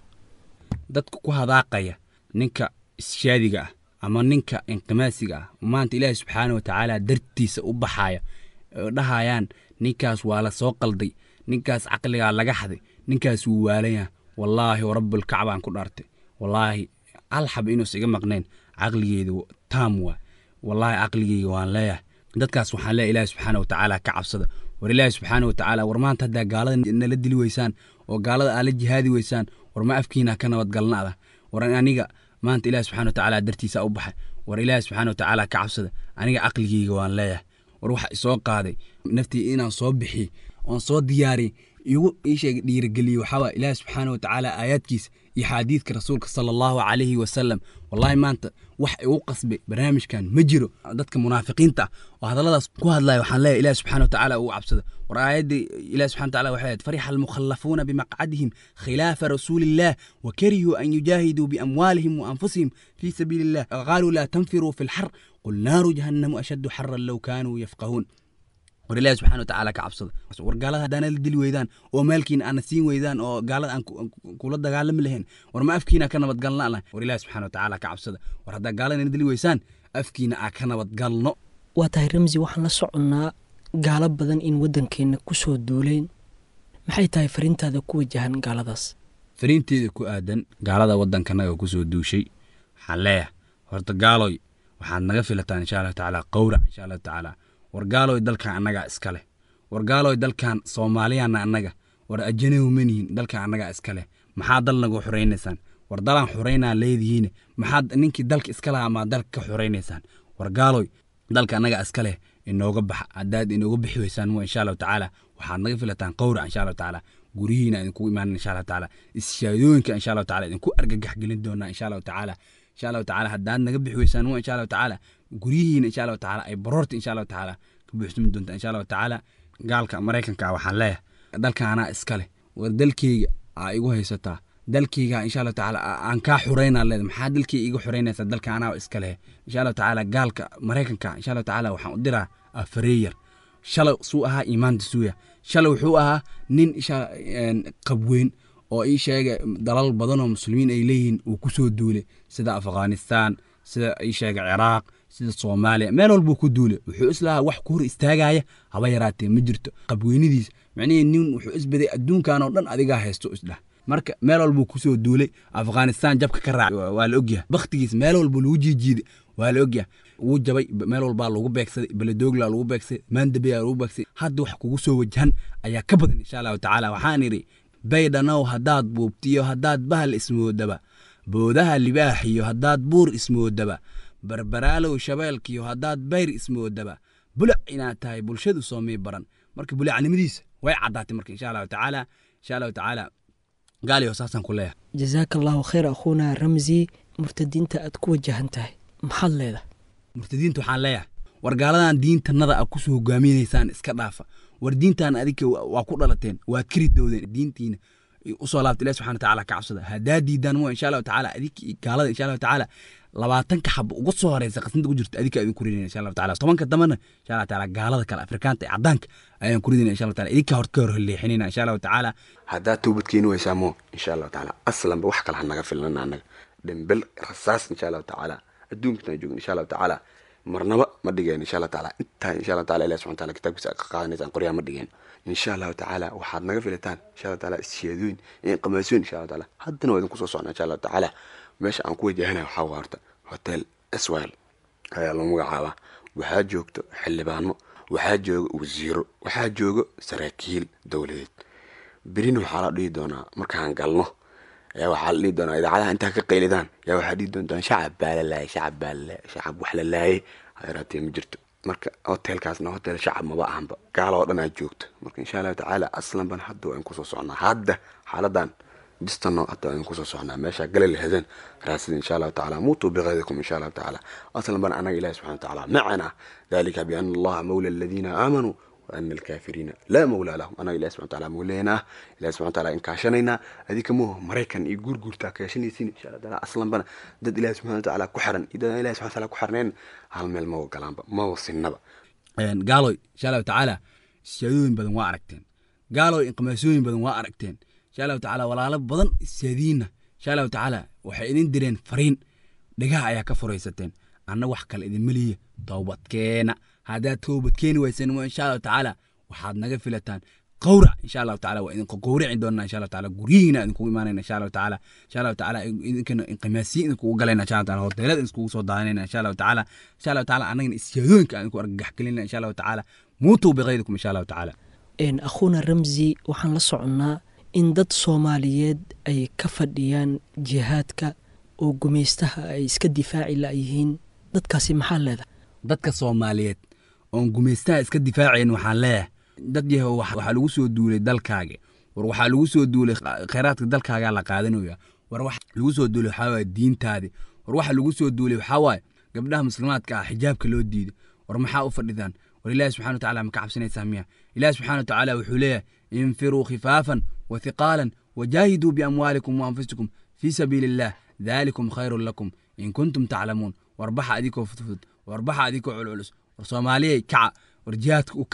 dadka ku hadaaqaya ninka ishaadiga ah ama ninka inqimaasiga ah maanta ilaahi subxaana wa tacaala dartiisa u baxaya oo dhahayaan ninkaas waa la soo qalday ninkaas caqligaa laga haday ninkaas wuu waalanyaa wallaahi warabbulkacbaan ku dhaartay wallaahi hal xab inuusa iga maqnayn caqligeedu taam waa wallaahi caqligeyga waan leeyahay dadkaas waxaan leeyahay ilaahi subxaana wa tacaala ka cabsada war ilaahi subxaana wa tacaala war maanta haddaa gaalada nala dili weysaan oo gaalada aad la jihaadi weysaan war ma afkiina ka nabadgalnaada war aniga maanta ilaahi subxana wa tacaala dartiisa u baxay war ilaahi subxaana wa tacaala ka cabsada aniga caqligeyga waan leeyahay war waxa isoo qaaday naftii inaan soo bixiyey oon soo diyaariyey igu iisheeg dhiirigeliye waxaawaa ilaahi subxaana wa tacaala aayaadkiisa iyo xaadiidka rasuulka sala allahu calayhi wasalam wallaahi maanta wax igu qasbay barnaamijkan ma jiro dadka munaafiqiinta ah oo hadalladaas ku hadlaya waxaan leeyahay ilahi subxana wa tacaala ugu cabsada war aayaddii ilahi subxana wa taala waxay ahayd farixa almukhallafuuna bimaqcadihim khilaafa rasuuli illah wa karihuu an yujaahiduu biamwaalihim wa anfusihim fii sabiili illah qaaluu laa tanfiruu fi lxar qul naaru jahannamu ashaddu xaran low kaanuu yafqahuun war ilaahi subxana watacaala ka cabsada war gaalada haddaana la dili weydaan oo maalkiina aana siin weydaan oo gaalada aan kula dagaalami lahayn war ma afkiina ka nabadgalna lah war ilaahi subxana watacaala ka cabsada war haddaa gaalada ina dili weysaan afkiina aa ka nabadgalno waa tahay ramsi waxaan la soconnaa gaalo badan in waddankeenna ku soo duuleen maxay tahay fariintaada ku wajahan gaaladaas fariinteeda ku aadan gaalada waddankanaga kusoo duushay waxaan leeyahay horta gaaloy waxaad naga filataan insha allahu tacaala qowrac insha allahu tacaala war gaaloy dalkan annagaa iska leh war gaaloy dalkan soomaaliyaana annaga war ajanahu manihin dalkan annagaa iska leh maxaa dal nagu xoraynaysaan war dalaan xoraynaa leedihiin maxaad ninkii dalka iska lahaa maa dalka ka xoraynaysaan war gaaloy dalka annagaa iska leh inooga baxa haddaad inooga bixi weysaan mo insha allahu tacaala waxaad naga filataan qowrac insha allahu tacaala guryihiina idinku imaanan insha allahu tacaala ishaadooyinka insha allahu tacaala idinku argagax gelin doonaa insha allahu tacaala insha allahu tacaala haddaad naga bixi weysaan mo insha allahu tacaala guryihiina insha allahu tacaala ay baroorta insha allahu tacaala ka buuxsami doontaa insha allahu tacaala gaalka maraykanka ah waxaan leeyahay dalka anaa iska leh war dalkeyga aa igu haysataa dalkeyga insha allahu tacaala aan kaa xureynaa leeda maxaa dalkeyga iga xureynaysaa dalka anaa iska leh insha allahu tacaala gaalka maraykanka insha allahu tacaala waxaan u diraa afareeyar shalay suu ahaa iimaanta suuya shalay wuxuu ahaa nin qabweyn oo ii sheega dalal badan oo muslimiin ay leeyihiin uu kusoo duulay sida afghanistan sida ii sheega ciraaq sida soomaaliya meel walbuu ku duulay wuxuu islahaa wax ku hor istaagaya haba yaraatee ma jirto qabweynadiis micnihii nin wuxuu isbaday adduunkan oo dhan adigaa haysto isdhah marka meel walbuu kusoo duulay afghanistan jabka ka raacay waa la ogyahay bakhtigiis meel walbuu lagu jiijiiday waa la ogyahay wuu jabay meel walbaa lagu beegsaday beledoogla lagu beegsaday maandabeya lagu beegsaday hadda wax kugu soo wajahan ayaa ka badan insha allahu tacaala waxaan idhi baydhanow haddaad buubtiyo haddaad bahal ismoodaba boodaha libaaxiyo haddaad buur ismoodaba barbaraalow shabeelkiyo haddaad bayr ismoodaba bulac inaad tahay bulshadu soomii baran marka bulacnimadiisa way caddaatay marka insha allahu tacaala insha allahu tacaala gaaliyo saasaan ku leeyahay jazaaka allahu khayr akhuuna ramsi murtadiinta aad ku wajahan tahay maxaad leedahay murtadiinta waxaan leeyahay war gaaladan diintanada a kusoo hogaaminaysaan iska dhaafa war diintan adinka waa ku dhalateen waad kari dowdeen diintiina usoo laabta ilahi subxana watacaala ka cabsada haddaa diidaan mo insha allahu tacaala adinka gaalada insha allahu tacaala labaatanka xaba uga soo horeysa qasnada ku jirta adinka idin kurinayna insha allahu tacaala tobanka dambana insha allahu tacaala gaalada kale afrikaanta ee caddaanka ayaan kuridayna insha allahu taala idinka hor ka hor leexinayna insha allahu tacaala haddaad toobad keeni weysaa mo insha allahu tacaala aslanba wax kale ha naga filnana annaga dhembel rasaas insha allahu tacaala adduunkan joogin insha allahu tacaala marnaba ma dhigeen insha allahu tacaala intaa insha allahu taala ilahi subxana taala kitaabkiisa ka qaadanaysaan qoryaa ma dhigeen insha allahu tacaala waxaad naga filataan insha allahu taala isheedooyin iyo qamaasooyin insha allahu taala haddana waa idinku soo socnaa insha allahu tacaala meesha aan ku wajahanayo waxaa waa horta hotel swil ayaa lagu magacaabaa waxaa joogto xildhibaano waxaa jooga wasiiro waxaa joogo saraakiil dowladeed berina waxaa la dhihi doonaa markaan galno ayaa waxaa la dhihi doonaa idaacadaha intaa ka qaylidaan yaa waxaa dhihi doontaan shacab baa la laayay shacab baa la laayay shacab wax la laayay hayraatee ma jirto marka hotelkaasna hotel shacab maba ahanba gaala oo dhan aa joogto marka insha allahu tacaala aslanban hadda waa in kusoo socnaa hadda xaaladan distano hadda waa in kusoo socnaa meesha gala lahadeen raasida insha allahu tacaala muutuu biqaydikum insha allahu tacaala aslanban anaga ilahi subxana watacaala macana dalika biana allaha mawla aladiina aamanuu وأن الكافرين لا مولى لهم أنا إلى سبحانه وتعالى مولينا إلى سبحانه وتعالى إن كاشنينا هذيك مو مريكان يقول قول تاكاشني سين إن شاء الله تعالى أصلا بنا ضد إلى سبحانه وتعالى كحرن إذا إلى سبحانه وتعالى كحرنين هالميل ما هو كلام ما هو السنة gaaloy insha allahu tacaala ishaadooyin badan waa aragteen gaaloy inqimaasooyin badan waa aragteen insha allahu tacaala walaalo badan ishaadiinna insha allahu tacaala waxay idin direen fariin dhagaha ayaa ka furaysateen anna wax kale idinma liya towbadkeena haddaad toobad keeni weysan insha allahu tacaala waxaad naga filataan qowrac insha allahu tacaala waa idinku qowrici doonaa insha allahu tacaala guryihiina idinkugu imaanayna insha allahu tacaala insha allahu tacaala idinkana inqimaasiyin idinkugu galayna insha allahu tacaala hoteelada idinkugu soo daadanayna insha allahu tacaala insha allahu tacaala annagana isyaadooyinka idinku argagax gelinayna insha allahu tacaala muutuu biqaydikum insha allahu tacaala akhuuna ramsi waxaan la soconnaa in dad soomaaliyeed ay ka fadhiyaan jihaadka oo gumaystaha ay iska difaaci layihiin dadkaasi maxaa leedahay dadka soomaaliyeed oon gumaystaha iska difaacayn waxaan leeyahay dad yahow waxaa lagu soo duulay dalkaaga war waxaa lagu soo duulay khayraadka dalkaagaa la qaadanaya war waxa lagu soo duulay waxaa waaye diintaadi war waxa lagu soo duulay waxaa waaye gabdhaha muslimaadka ah xijaabka loo diiday war maxaa u fadhidaan war ilaahi subxana watacaala ma ka cabsanaysaa miya ilaahi subxana watacaala wuxuu leeyahay infiruu khifaafan wa hiqaalan wajaahiduu biamwaalikum wa anfusikum fii sabiili illah daalikum khayrun lakum in kuntum taclamuun war baxa adikoo fudfud war baxa adikoo culculus war soomaaliyay kaca war jihaadka u kaca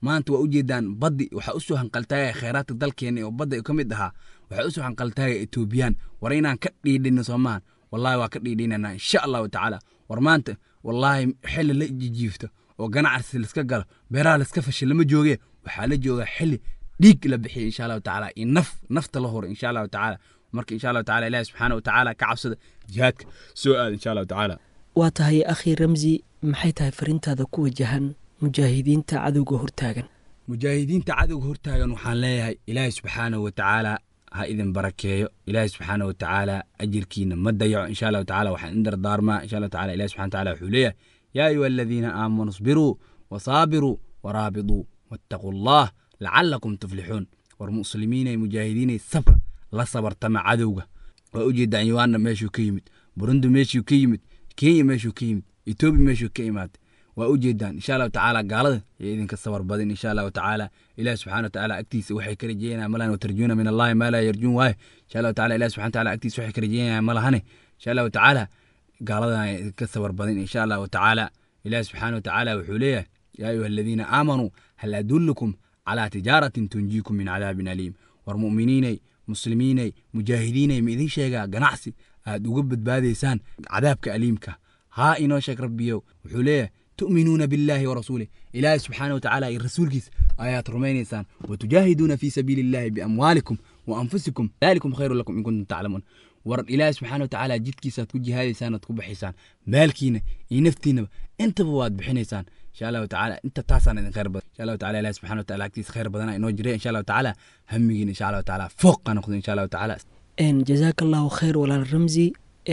maanta waa ujeedaan baddi waxaa usoo hanqaltaagaya kheyraadka dalkeena oo badda ka mid ahaa waxaa usoo hanqaltaagaya etoobiyaan war inaan ka dhiidhino soomahan wallahi waa ka dhiidhinanaa insha allahu tacaala war maanta wallaahi xili la jijiifto oo ganacsi laiska galo beeraha laiska fashay lama jooge waxaa la joogaa xili dhiig la bixiya insha allahu tacaala iyo naf nafta la huro insha allahu tacaala marka insha allahu tacaala ilahi subxaana watacaala ka cabsada jihaadka soo aada insha allahu tacaala waa tahay akhi ramsi maxay tahay farintaada ku wajahan mujaahidiinta cadowga hortaagan mujaahidiinta cadowga hortaagan waxaan leeyahay ilaahi subxaanahu watacaala ha idin barakeeyo ilaahi subxaanahu watacaala ajirkiina ma dayaco insha allahu tacaala waxaan idin dardaarmaa insha allahu tacaala ilahi subxana watacaala wuxuu leeyahay yaa ayuha aladiina aamanuu isbiruu wasaabiruu waraabiduu wattaquu allah lacalakum tuflixuun war muslimiinay mujaahidiinay sabra la sabartama cadowga waa ujeedaan yuanda meeshuu ka yimid burundi meeshuu ka yimid kenya meeshuu ka yimid etoobiya meeshuu ka imaatay waa ujeedaan insha allahu tacaala gaalada iyo idinka sabar badin insha allahu tacaala ilahi subxana watacaala agtiisa waxay ka rajeeyanaa malan watarjuuna min allahi maa laa yarjuun waaye insha allahu taala ilahi subxana wataala agtiisa waxay ka rajeeyanaa malahane insha allahu tacaala gaaladan idinka sabar badin insha allahu tacaala ilahi subxaana watacaala wuxuu leeyahay yaa ayuha aladiina aamanuu hal adullukum calaa tijaaratin tunjiikum min cadaabin aliim war mu'miniinay muslimiinay mujaahidiinay ma idin sheegaa ganacsi aad uga badbaadaysaan cadaabka aliimka haa inoo sheeg rabbiyow wuxuu leeyahay tu'minuuna billaahi warasuulih ilaahi subxaana watacaala iyo rasuulkiisa ayaad rumaynaysaan watujaahiduuna fii sabiili illaahi biamwaalikum wa anfusikum daalikum khayru lakum in kuntum taclamuun war ilaahi subxaana watacaala jidkiisaad ku jihaadaysaan oad ku baxaysaan maalkiina iyo naftiinaba intaba waad bixinaysaan insha allahu tacaala inta taasaan idin khayr badan insha allahu taala ilahi subxana wataala agtiisa khayr badana inoo jira insha allahu tacaala hamigiina insha allahu tacaala fooqa noqdo insha allahu tacaala jazaaka allahu khayr walaal ramsi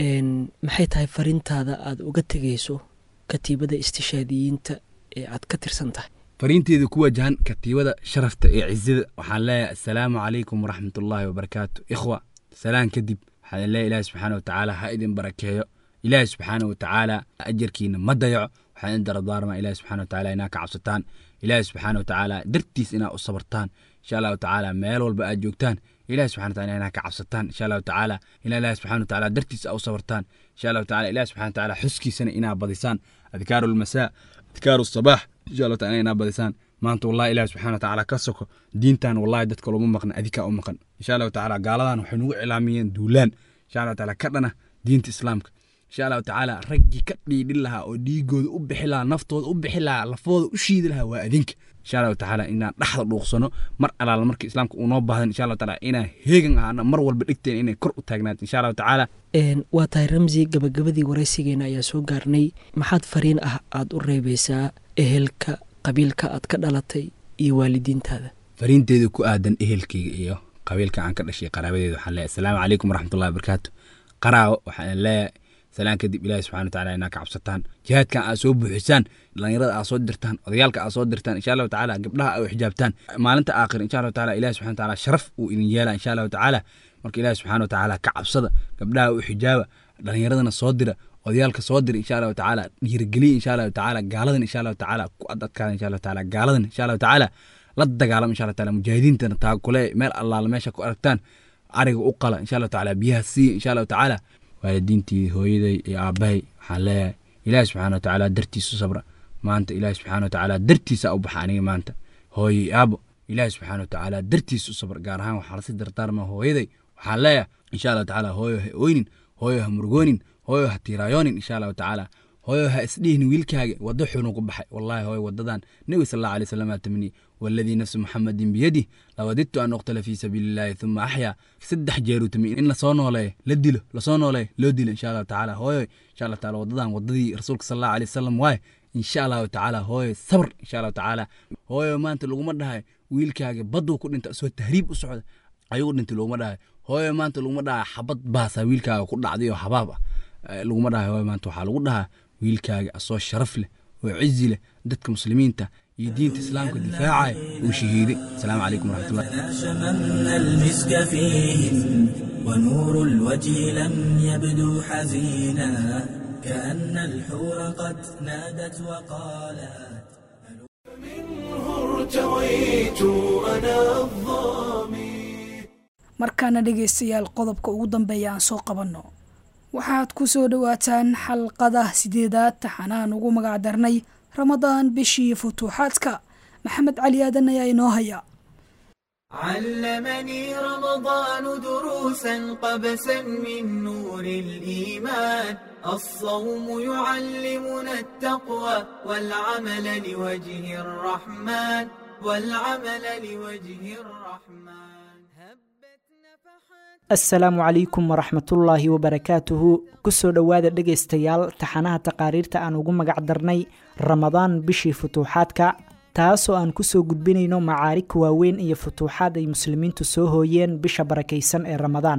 maxay tahay farintaada aada uga tegeyso katiibada istishaadiyiinta ee aad ka tirsan tahay fariinteeda ku wajahan katiibada sharafta ee cizada waxaan leeyahay assalaamu calaykum waraxmat ullaahi wabarakaatu ikhwa salaan kadib waxaan leeyahay ilaahi subxaana watacaala ha idin barakeeyo ilaahi subxaana watacaala ajarkiina ma dayaco waxaan idin dardaarmaa ilaahi subxana watacaala inaa ka cabsataan ilaahi subxaana watacaala dartiis inaa u sabartaan insha allahu tacaala meel walba aad joogtaan ilahi subxana wataala inaa ka cabsataan insha allahu tacaala ina ilahi subxana watacaala dartiisa u sabartaan insha allahu tacaala ilahi subxana watacaala xuskiisana inaa badisaan adkaaru lmasaa adkaaru sabaax insha allahu taala inaa badisaan maanta wallahi ilahi subxana watacaala ka soko diintan wallahi dadka looma maqan adikaa u maqan insha allahu tacaala gaaladan waxay nagu cilaamiyeen duulaan insha allahu taala ka dhana diinta islaamka insha allahu tacaala raggii ka dhiidhin lahaa oo dhiigooda u bixi lahaa naftooda u bixi lahaa lafooda u shiidi lahaa waa adinka insha allahu tacaala inaan dhaxda dhuuqsano mar alaala marka islaamka uu noo baahdan insha allahu tacaala inaan heegan ahaana mar walba dhigteen inay kor u taagnaato insha allahu tacaala waa tahay ramsi gabagabadii waraysigeena ayaa soo gaarnay maxaad fariin ah aada u reebeysaa ehelka qabiilka aad ka dhalatay iyo waalidiintaada fariinteeda ku aadan ehelkayga iyo qabiilka aan ka dhashay qaraabadeeda waxaan leeyahay asalaamu calaykum waraxmatullahi wabarakaatu qaraawo waxaan leeyahay salaan kadib ilaahi subxana wataala inaa ka cabsataan jihaadkan aad soo buuxisaan dhalinyarada aad soo dirtaan odayaalka aad soo dirtaan insha allahu tacaala gabdhaha aad xijaabtaan maalinta aakhir insha allahu taala ilahi subxana wataala sharaf uu idin yeela insha allahu tacaala marka ilaahi subxana watacaala ka cabsada gabdhaha u xijaaba dhalinyaradana soo dira odayaalka soo dira insha allahu tacaala dhiirigeliya insha allahu tacaala gaaladan insha allahu tacaala ku adadkaada insha allahu tacaala gaaladan insha allahu tacaala la dagaalama insha allahu taala mujaahidiintana taakule meel allaala meesha ku aragtaan ariga u qala insha allahu tacaala biyaha siiya insha allahu tacaala waalidiintii hooyaday iyo aabbahay waxaan leeyahay ilaahi subxana watacaala dartiisu sabra maanta ilaahi subxana watacaala dartiisa u baxa aniga maanta hooyo iyo aabo ilaahi subxana watacaala dartiisa u sabra gaar ahaan waxaa lasi dardaarmaa hooyaday waxaan leeyahay insha allahu tacaala hooyo ha oynin hooyo ha murgoonin hooyo ha tiiraayoonin insha allahu tacaala hooyo ha isdhihin wiilkaaga waddo xunu ku baxay wallahi hooyo wadadan nebi sal allahu alay wasalam aa tamniye والذي نفس محمد بيده لوددت أن أقتل في سبيل الله ثم أحيا سدح جيرو تمي إن لصونو لي لدلو لصونو لي لو دل إن شاء الله تعالى هوي إن شاء الله تعالى وضدان وضدي رسولك صلى الله عليه وسلم واي إن شاء الله تعالى هوي صبر إن شاء الله تعالى هوي ما أنت لو مدها ويلكاga بدو ku dhinta soo tahriib u socda ayuu dhintay laguma dhahay hooyo maanta laguma dhahay xabad baasa wiilkaaga ku dhacday oo xabaab ah laguma dhahay hooyo maanta waxaa lagu dhahaa wiilkaaga asoo sharaf leh oo cizi leh dadka muslimiinta iyo diinta islaamka difaacaya uu shahiiday asalaamu calaykum waraxmatullah شممنا المسك فيهم ونور الوجه لم يبدو حزينا كأن الحور قد نادت وقالت منه ارتويت أنا الظامي markaana dhegaystayaal qodobka ugu dambeeya aan soo qabanno waxaad ku soo dhowaataan xalqada sideedaad taxanaan ugu magacdarnay ramadaan bishii futuuxaadka maxamed cali aadan ayaa inoo haya علمني رمضان دروسا قبسا من نور الإيمان الصوم يعلمنا التقوى والعمل لوجه الرحمن والعمل لوجه الرحمن asalaamu calaykum waraxmatullaahi wabarakaatuhu kusoo dhowaada dhegaystayaal taxanaha taqaariirta aan ugu magac darnay ramadaan bishii futuuxaadka taasoo aan kusoo gudbinayno macaarig waaweyn iyo futuuxaad ay muslimiintu soo hooyeen bisha barakaysan ee ramadaan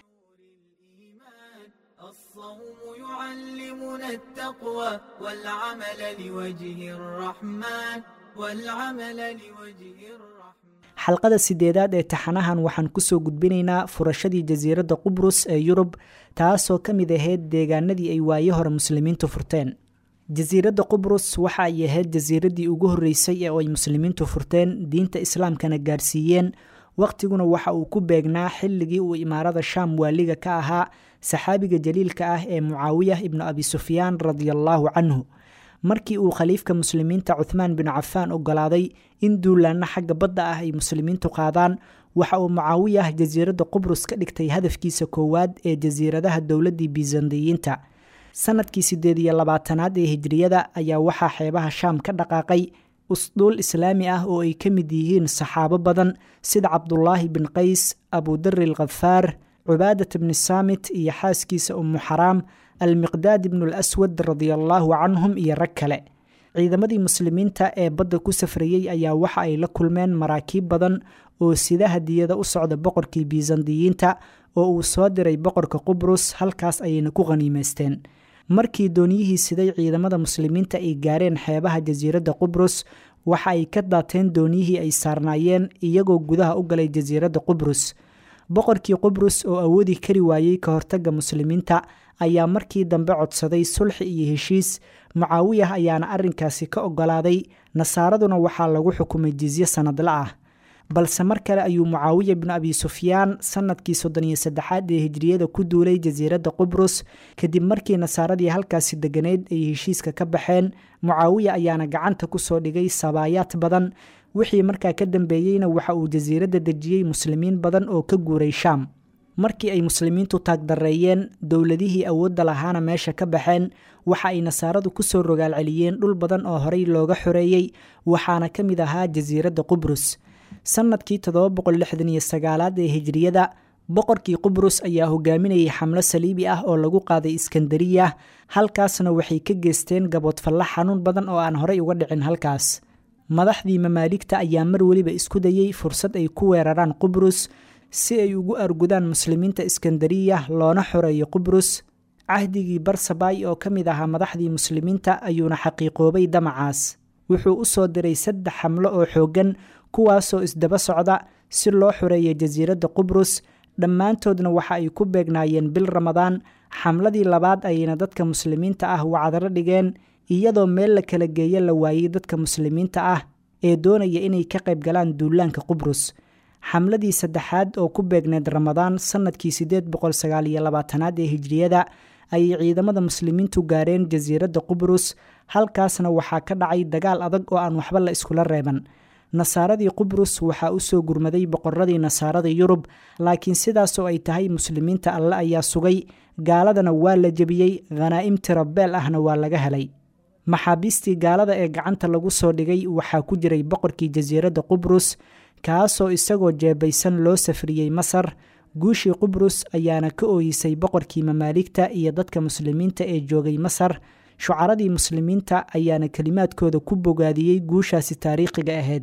يعلمنا التقوى والعمل لوجه الرحمن والعمل لوجه الرحمن xalqada sideedaad ee taxanahan waxaan kusoo gudbinaynaa furashadii jasiiradda qubrus ee yurub taasoo ka mid ahayd deegaanadii ay waaye hore muslimiintu furteen jasiiradda qubrus waxa ay ahayd jasiiraddii ugu horreysay ee ay muslimiintu furteen diinta islaamkana gaarsiiyeen wakhtiguna waxa uu ku beegnaa xilligii uu imaarada shaam waaliga ka ahaa saxaabiga jaliilka ah ee mucaawiyah ibnu abi sufyaan radiallaahu canhu markii uu khaliifka muslimiinta cuthmaan bin cafaan ogolaaday in duulaanna xagga badda ah ay muslimiintu qaadaan waxa uu mucaawiyah jasiiradda qubrus ka dhigtay hadafkiisa koowaad ee jasiiradaha dowladdii bisandiyiinta sanadkii siddeed iyo labaatanaad ee hijriyada ayaa waxaa xeebaha shaam ka dhaqaaqay usduul islaami ah oo ay ka mid yihiin saxaabo badan sida cabdulaahi bin qays abudari alkhafaar cubaadat bni saamit iyo xaaskiisa ummu xaraam almiqdaad ibnu alaswad radiallaahu canhum iyo rag kale ciidamadii muslimiinta ee badda ku safrayey ayaa waxa ay la kulmeen maraakiib badan oo sida hadiyada u socda boqorkii bisandiyiinta oo uu soo diray boqorka qubrus halkaas ayayna ku khaniimaysteen markii dooniyihii siday ciidamada muslimiinta ay gaareen xeebaha jasiiradda qubrus waxa ay ka daateen dooniyihii ay saarnaayeen iyagoo gudaha u galay jasiiradda qubrus boqorkii qubrus oo awoodi kari waayey ka hortagga muslimiinta ayaa markii dambe codsaday sulxi iyo heshiis mucaawiyah ayaana arrinkaasi ka ogolaaday nasaaraduna waxaa lagu xukumay jizye sannadla ah balse mar kale ayuu mucaawiya bnu abi sufyaan sannadkii soddon iyo saddexaad ee hijriyada ku duulay jasiiradda qubrus kadib markii nasaaradii halkaasi deganeyd ay heshiiska ka baxeen mucaawiya ayaana gacanta kusoo dhigay sabaayaad badan wixii markaa ka dambeeyeyna waxa uu jasiiradda dejiyey muslimiin badan oo ka guuray shaam markii ay muslimiintu taagdareeyeen dowladihii awoodda lahaana meesha ka baxeen waxa ay nasaaradu kusoo rogaal celiyeen dhul badan oo horey looga xoreeyey waxaana ka mid ahaa jasiiradda qubrus sannadkii todobaboqollixdaniyo-sagaalaad ee hijriyada boqorkii qubrus ayaa hogaaminayay xamlo saliibi ah oo lagu qaaday iskandariya halkaasna waxay ka geysteen gaboodfalla xanuun badan oo aan horey uga dhicin halkaas madaxdii mamaaligta ayaa mar weliba isku dayey fursad ay ku weeraraan qubrus si ay ugu argudaan muslimiinta iskandariya loona xoreeyo qubrus cahdigii barsabay oo ka mid ahaa madaxdii muslimiinta ayuuna xaqiiqoobay damacaas wuxuu u soo diray saddex xamlo oo xooggan kuwaasoo isdaba socda si loo xoreeya jasiiradda qubrus dhammaantoodna waxa ay ku beegnaayeen bil ramadaan xamladii labaad ayayna dadka muslimiinta ah wacdaro dhigeen iyadoo meel la kala geeyo la waayey dadka muslimiinta ah ee doonaya inay ka qayb galaan duulaanka qubrus xamladii saddexaad oo ku beegneed ramadaan sannadkii siddeed boqol sagaal iyo labaatanaad ee hijriyada ayay ciidamada muslimiintu gaareen jasiiradda qubrus halkaasna waxaa ka dhacay dagaal adag oo aan waxba la iskula reeban nasaaradii qubrus waxaa u soo gurmaday boqoradii nasaarada yurub laakiin sidaasoo ay tahay muslimiinta alle ayaa sugay gaaladana waa la jebiyey khanaa'im tirabeel ahna waa laga helay maxaabiistii gaalada ee gacanta lagu soo dhigay waxaa ku jiray boqorkii jasiiradda qubrus kaasoo isagoo jeebaysan loo safriyey masar guushii qubrus ayaana ka ooyisay boqorkii mamaaligta iyo dadka muslimiinta ee joogay masar shucaradii muslimiinta ayaana kelimaadkooda ku bogaadiyey guushaasi taariikhiga ahayd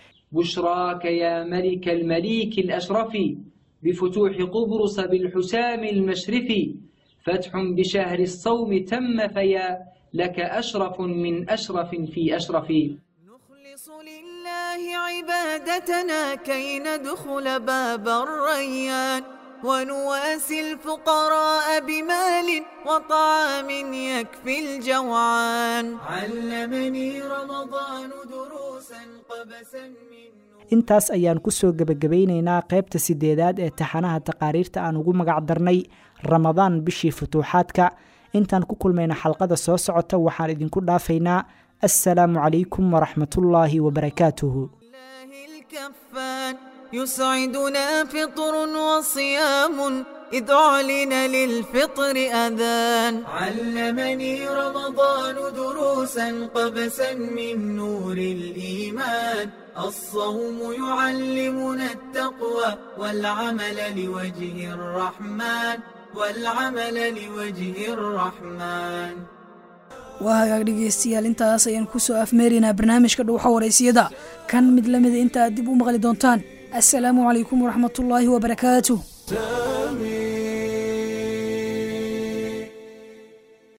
بشراك يا ملك المليك الأشرف بفتوح قبرص بالحسام المشرف فتح بشهر الصوم تم فيا لك أشرف من أشرف في أشرف نخلص لله عبادتنا كي ندخل باب الريان ونواسي الفقراء بمال وطعام يكفي الجوعان علمني رمضان دروسا قبسا من intaas ayaan ku soo gebagabaynaynaa qaybta sideedaad ee taxanaha taqaariirta aan ugu magac darnay ramadaan bishii futuuxaadka intaan ku kulmayna xalqada soo socota waxaan idinku dhaafaynaa assalaamu calaykum waraxmatullaahi wabarakaatuhu الكفان يسعدنا فطر وصيام إذ أعلن للفطر أذان علمني رمضان دروسا قبسا من نور الإيمان الصوم يعلمنا التقوى والعمل لوجه الرحمن والعمل لوجه الرحمن waa hagaag dhegeystayaal intaas ayaan kusoo afmeeraynaa barnaamijka dhuuxa waraysiyada kan mid lamida inta aad dib u maqli doontaan assalaamu calaykum waraxmatullaahi wabarakaatuh